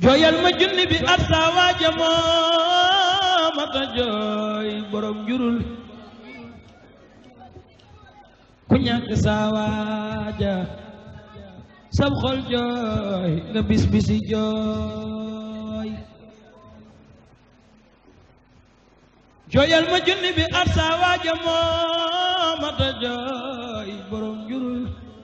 jooyal ma junni bi at saa waaja moo mata jooy borom jurul ku ñàkk saa waaja sab xol jooy nga bis bisi jooy jooyal ma junni bi at saa waaja moo mata jooy borom jurul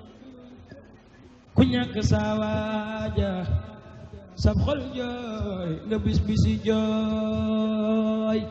ku ñàkk saa waaja sab xol jooy nga bis bisi jooy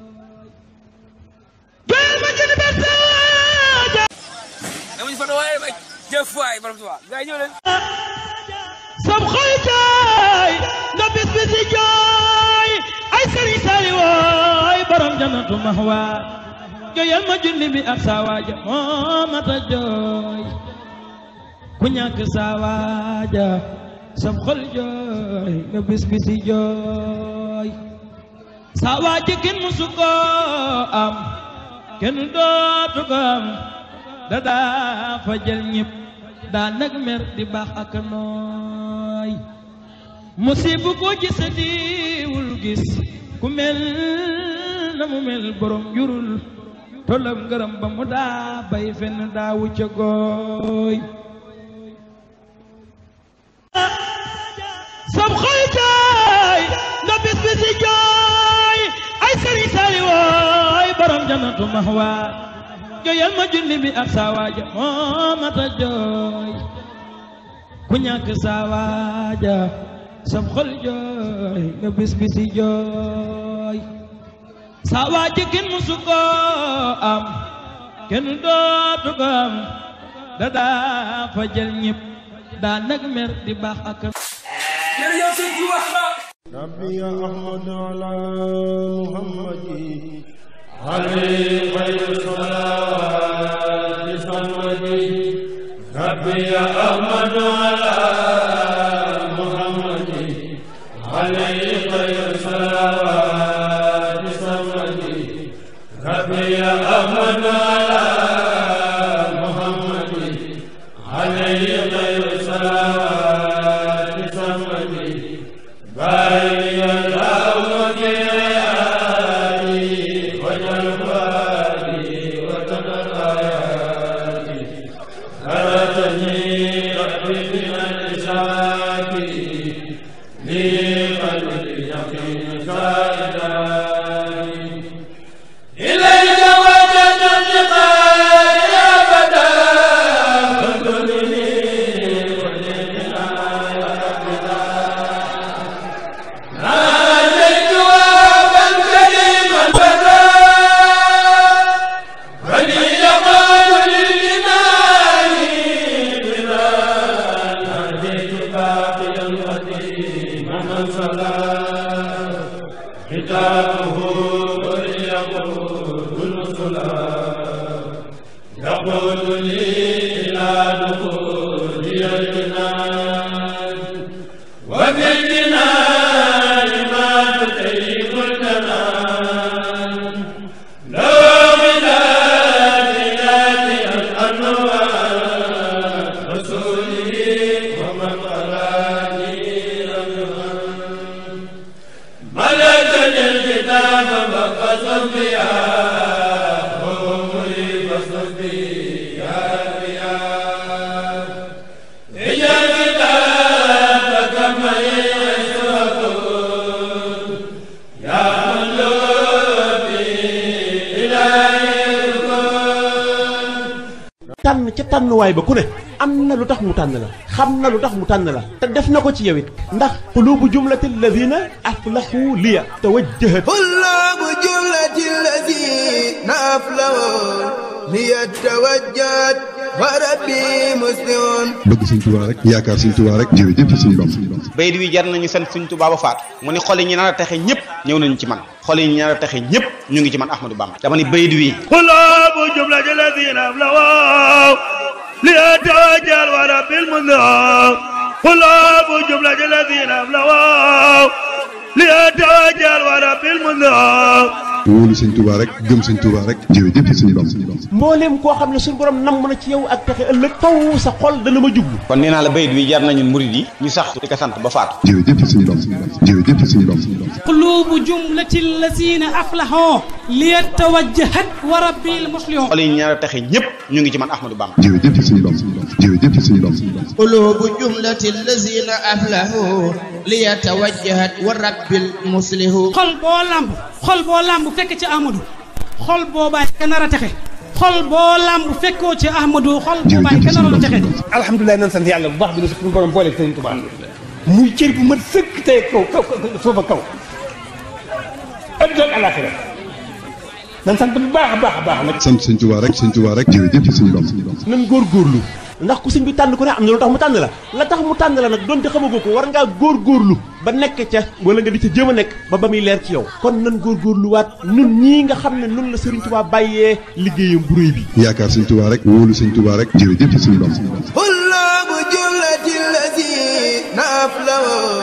jooyal ma junni bi at saa waaja damañu fa waaye ba jëf waay borom tubaab gars yi ñëw leen sab xol jooy nga bis bisi jooy ay sëriñ sali wooy borom jannatu mahwa jooyal ma junni bi ak saa waaja moo mata jooy ku ñàkk saa waaja sab xol jooy nga bis bisi jooy saa waaja kenn musu ko am kenn dootu ko am da daa fa jël ñëpp daa nag mer di baax ak nooy musibu ko gis diwul gis ku mel na mu mel borom jurul tollam ngërëm ba mu daa bay fenn daawu ca gooy sab xol jooy nga bis bisi jooy ay sëriñ sali wooy borom jannatu mahwa jooyal ma junni bi ak saa waaja moo mata jooy ku ñàkk saa waaja sab xol jooy nga bis bisi jooy saa waaja kenn musu ko am kenn dootu ko am da daa fa jël ñëpp daa nag mer di baax ak jërëjëf sëñ Tuuba ربي أحمد على محمد عليه خير الصلاة صمدي ربي أحمد على محمد عليه خير الصلاة صمدي ربي أحمد على محمد عليه خير الصلاة صمدي بارك الله وجعلني وجل فؤادي وتدر آياتي أردني ربي من إشاكي لي قلبي يقين زائداني إليك وجد انتقالي أبدا فكلني وجدنا يا ربنا ناديت وابا كريما فتى بني يقال للجنان بلا ناديت باقيا قديما من صلى ختامه وليقول الصلاة يقول لي إلى دخول الجنان وفي الجنان ما تطيب الجنان لو بذات ذات الأنوار رسوله ومن قراني رمضان ملكني الكتاب فقصد بها وأمري فاصد يا رياض اجعل كتابك معي يشركون يا قلوبي إلهي الكون tànn ca tànnuwaay ba ku ne am na lu tax mu tànn la xam na lu tax mu tànn la te def na ko ci yow it ndax qulubu jumlati alladina aflahu liya tawajjahat طلاب جملة الذين أفلحوا ليتوجد وربي مسلم bëgg sëñ Tuubaa rek yaakaar sëñ Tuubaa rek jërëjëf sëñ Bamba bayit wi jar nañu sant suñ Tuubaa ba faatu mu ni xol yi ñu nar a texe ñëpp ñëw nañu ci man xol yi ñu nar a texe ñëpp ñu ngi ci man Ahmadou Bamba dama ni bayit wi قلوب جملة الذين أفلحوا ليتوجه ورب المذنب قلوب جملة الذين أفلحوا ليتوجه ورب المذنب wóolu sëñ Touba rek gëm sëñ Touba rek jërëjëf sëñ Bamba mbooleem koo xam ne suñu borom namm na ci yow ak pexe ëllëg faw sa xol dana ma jublu kon nee naa la bayit wi jar nañu murid yi ñu sax di ko sant ba faatu jërëjëf sëñ Bamba jërëjëf sëñ Bamba قلوب جملة الذين أفلحوا ليتوجهت وربي المصلحون xol yi ñu nar a texe ñëpp ñu ngi ci man Ahmadou Bamba jërëjëf sëñ Bamba jërëjëf sëñ Bamba قلوب جملة الذين أفلحوا ليتوجهت ورب المصلح xol boo lamb xol boo lamb fekk ci Amadou xol boobaay ka nar a texe xol boo lamb fekkoo ci Amadou xol boobaay ka nar a texe alhamdulilah nan sant yàlla bu baax bi nu suñu borom boole sëriñ Tuubaa muy cër bu mat sëkk tey kaw kaw suufa kaw adduna ak alaxira nan sant bu baax a baax a baax nag sant sëñ Touba rek sëñ Touba rek jërëjëf sëñ Bamba nan góorgóorlu ndax ku sëñ bi tànn ku ne am na lu tax mu tànn la la tax mu tànn la nag donte xamagoo ko war ngaa góorgóorlu ba nekk ca wala nga di ca jéem a nekk ba ba muy leer ci yow kon nan góorgóorluwaat nun ñii nga xam ne nun la Sëriñ Tuubaa bàyyee liggéeyam bu réy bi yaakaar sëñ Touba rek wóolu sëñ Touba rek jërëjëf sëñ Bamba طلاب جملة الذين أفلحوا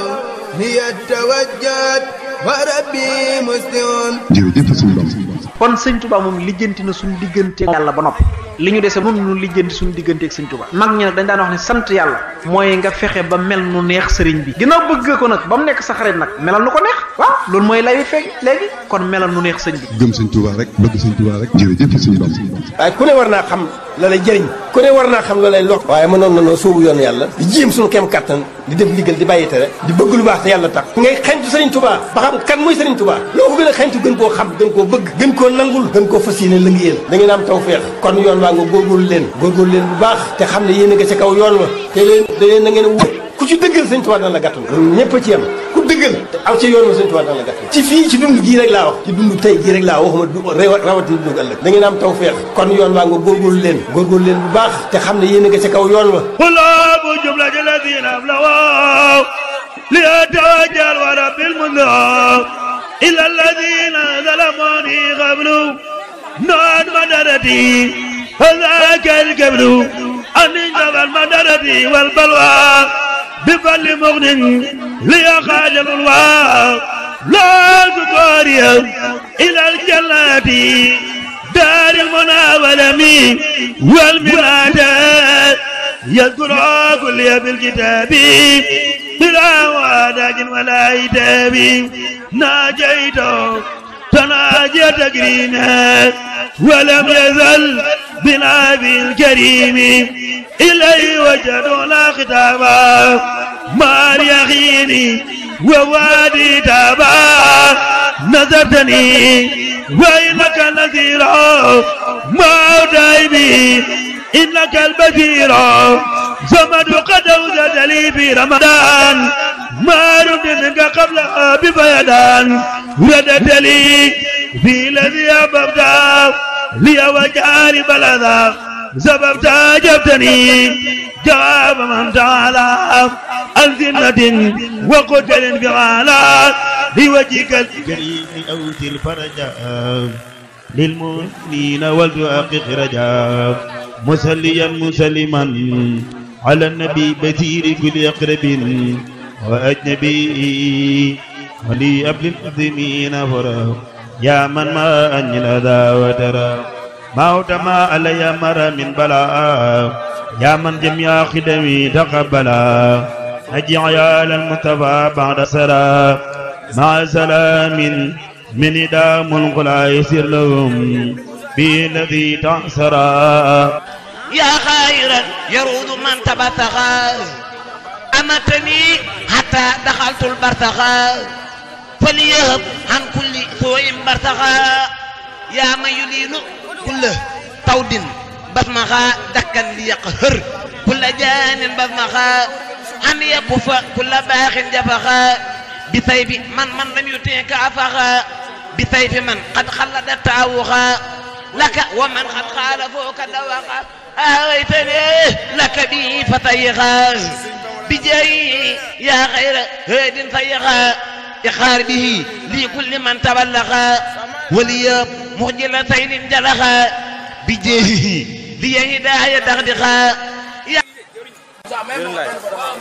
ليتوجهت وربي مسلم jërëjëf sëñ Bamba kon sëñ Touba moom lijjanti na suñu diggante yàlla ba noppi li ñu dese moom ñu lijjanti suñu diggante ak sëñ Touba mag ñi nag dañ daan wax ne sant yàlla mooy nga fexe ba mel nu neex sëriñ bi ginnaaw bëgg ko nag ba mu nekk sa xarit nag melal nu ko neex waaw loolu mooy lay fekk léegi kon melal nu neex sëñ bi gëm sëñ Touba rek bëgg sëñ Touba rek jërëjëf sëñ Bamba waaye ku ne war naa xam la lay jëriñ ku ne war naa xam la lay lor waaye mënoon na noo soobu yoon yàlla di jéem suñu kem kattan di def ndigal di bàyyi tere di bëgg lu baax te yàlla tax ngay xañtu sëriñ Touba ba xam kan mooy sëriñ Touba loo ko gën a xañtu gën koo xam gën koo bëgg gën koo nangul gën koo fas yéene lëngéeyal da ngeen am tawfeex kon yoon waa nga góorgóorlu leen góorgóorlu leen bu baax te xam ne yéen a nga ca kaw yoon wa te leen da leen na ngeen wut ku ci dëggal sëñ Touba dana la gàttal ñun ñëpp a ci yem ku dëggal te aw ci yoon wa sëñ Touba dana la gàttal ci fii ci dund gii rek laa wax ci dund tey gii rek laa waxuma du rawati dund ëllëg da ngeen am tawfeex kon yoon waa nga góorgóorlu leen góorgóorlu leen bu baax te xam ne yéen a nga ca kaw yoon wa قلوب جملة الذين أفلحوا ليتوجه ورب المنذر إلا الذين ظلموني قبل نعد مدرتي فذاك الكبر أن انجب المدرة والبلوى بفل مغن ليخاج الألواء لا تقاري إلى الجنة دار المنى والأمين والمنادات يذكر كل بالكتاب بلا واداج ولا عتاب ناجيت تناجي تكريما ولم يزل بنا بالكريم إليه وجدنا ختاما ما يخيني ووادي تابا نذرتني وإنك نذيرا ما دايبي إنك البشير زمد قد أوزد لي في رمضان ما رد منك قبل بفيدان ردت لي في الذي أببت لي وجاري بلدا سببت جبتني جواب من تعالى الذنة وقتل فعالا بوجهك الكريم أوتي الفرج للمؤمنين ولتحقق رجا مسليا مسلما على النبي بثير كل أقرب وأجنبي ولي أبل المسلمين فرا يا من ما أني الأذى وترى موت ما علي مر من بلاء يا من جميع خدمي تقبلا أجي عيال المصطفى بعد سرى مع سلام من إدام الغلا يسر لهم بالذي تعسرا يا خيرا يرود من تبتغى أمتني حتى دخلت البرتغى فليهب عن كل سوء برتغى يا من يلين كل طود بسمغا دكا ليقهر كل جان بسمغا أن يكف كل باخ جفغا بسيف من من لم يتيك أفغا بسيف من قد خلد التعوغا لك ومن قد خالفوك دوغا أهويتني لك به فتيغا بجاي يا خير هاد فيغا إخار به لكل من تبلغا ولي مخجل سيد جلغا بجاهه لي هداية دغدغا يا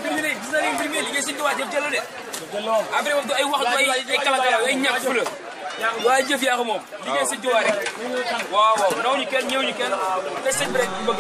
après moom du ay wax du ay ay kala kala ay ñàkk fula waaye jëf yaa ko moom liggéey sëñ Tuubaa rek waaw waaw naw ñu kenn ñëw ñu kenn te sëñ bi rek bëgg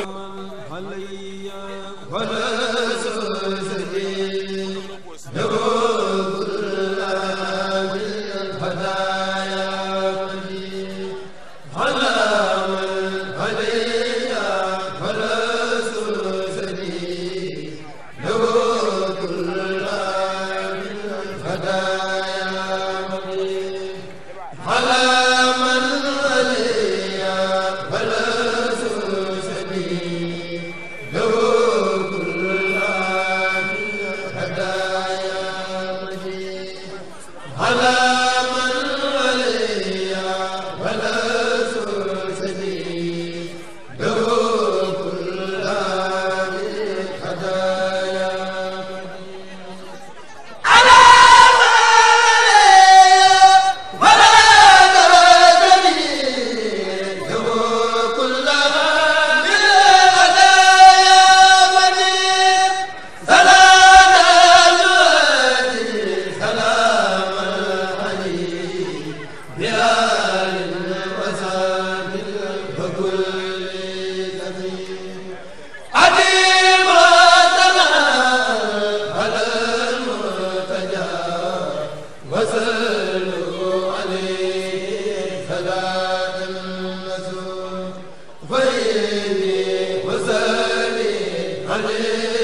Hallelujah